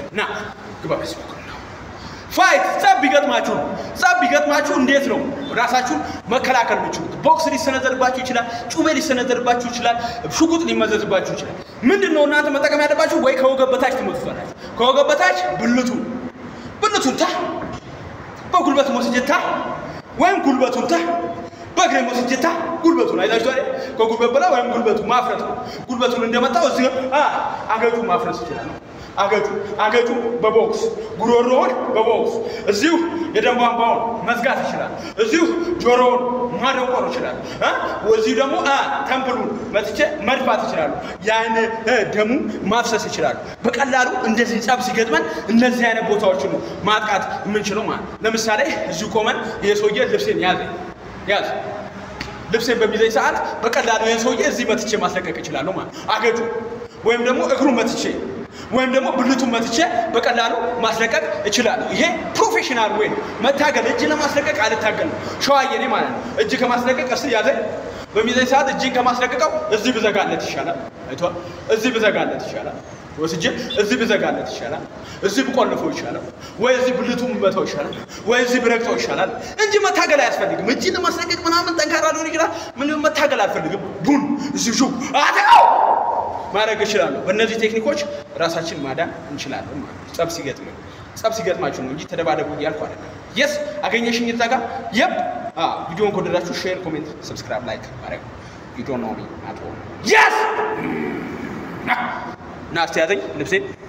ና ግባ በዚህ በኩል ነው። ፋይት ጸብ ቢገጥማችሁ ጸብ ቢገጥማችሁ እንዴት ነው ራሳችሁን መከላከል የምችሉት? ቦክስ ሊሰነዘርባችሁ ይችላል። ጩቤ ሊሰነዘርባችሁ ይችላል። ሽጉጥ ሊመዘዝባችሁ ይችላል። ምንድን ነው እናንተ መጠቀም ያለባችሁ? ወይ ከወገብ በታች ትመቱታላችሁ። ከወገብ በታች ብልቱ ብልቱን ታ በጉልበት ወስጀታ ወይም ጉልበቱን ታ በእግሬ ወስጀታ ጉልበቱን አይታችሁ አይደል? ከጉልበት በላይ ወይም ጉልበቱ ማፍረት ነው። ጉልበቱን እንደመጣው እዚህ አ አገጩ ማፍረስ ይችላል። አገጩ አገጩ በቦክስ ጉሮሮውን በቦክስ እዚሁ የደም ቧንቧውን መዝጋት ይችላል። እዚሁ ጆሮውን ማደንቆር ይችላል። አ እዚሁ ደግሞ አ ተምፕሉን መትቼ መድፋት ይችላሉ። ያን እ ደሙ ማፍሰስ ይችላሉ። በቀላሉ እንደዚህ ጸብ ሲገጥመን እነዚህ አይነት ቦታዎችን ነው ማጥቃት የምንችለው ማለት ነው። ለምሳሌ እዚሁ ቆመን ይሄ ሰውዬ ልብሴን ያዘ ያዝ ልብሴን በሚዘኝ ሰዓት በቀላሉ ይህን ሰውዬ እዚህ መትቼ ማስለቀቅ እችላለሁ ማለት ነው። አገጩ ወይም ደግሞ እግሩን መትቼ ወይም ደግሞ ብልቱን መትቼ በቀላሉ ማስለቀቅ እችላለሁ። ይሄ ፕሮፌሽናል ወይ ነው። መታገል እጅ ለማስለቀቅ አልታገልም። ሸዋየኔ ማለት ነው። እጅ ከማስለቀቅ እስ ያዘ በሚዘኝ ሰዓት እጅን ከማስለቀቀው እዚህ ብዘጋለት ይሻላል። አይተዋል። እዚህ ብዘጋለት ይሻላል። ወስጄ እዚህ ብዘጋለት ይሻላል። እዚህ ብቆልፈው ይሻላል። ወይ እዚህ ብልቱ ብመታው ይሻላል። ወይ እዚህ ብረግጠው ይሻላል እንጂ መታገል አያስፈልግም። እጅን ለማስለቀቅ ምናምን ጠንካራ ሊሆን ይችላል። ምንም መታገል አልፈልግም። ቡን እዚህ ሹ አተው ማድረግ እችላለሁ። በእነዚህ ቴክኒኮች ራሳችን ማዳን እንችላለን ማለት ነው። ጸብ ሲገጥም ጸብ ሲገጥማችሁ ነው እንጂ ተደባደቡ እያልኩ አይደለም። የስ አገኘሽኝ እዛ ጋር የብ ቪዲዮን ከወደዳችሁ ሼር፣ ኮሜንት፣ ሰብስክራይብ፣ ላይክ ማድረግ ዩ ዶንት ኖ ሚ አት ኦል የስ ና እስቲ ያዘኝ ልብሴን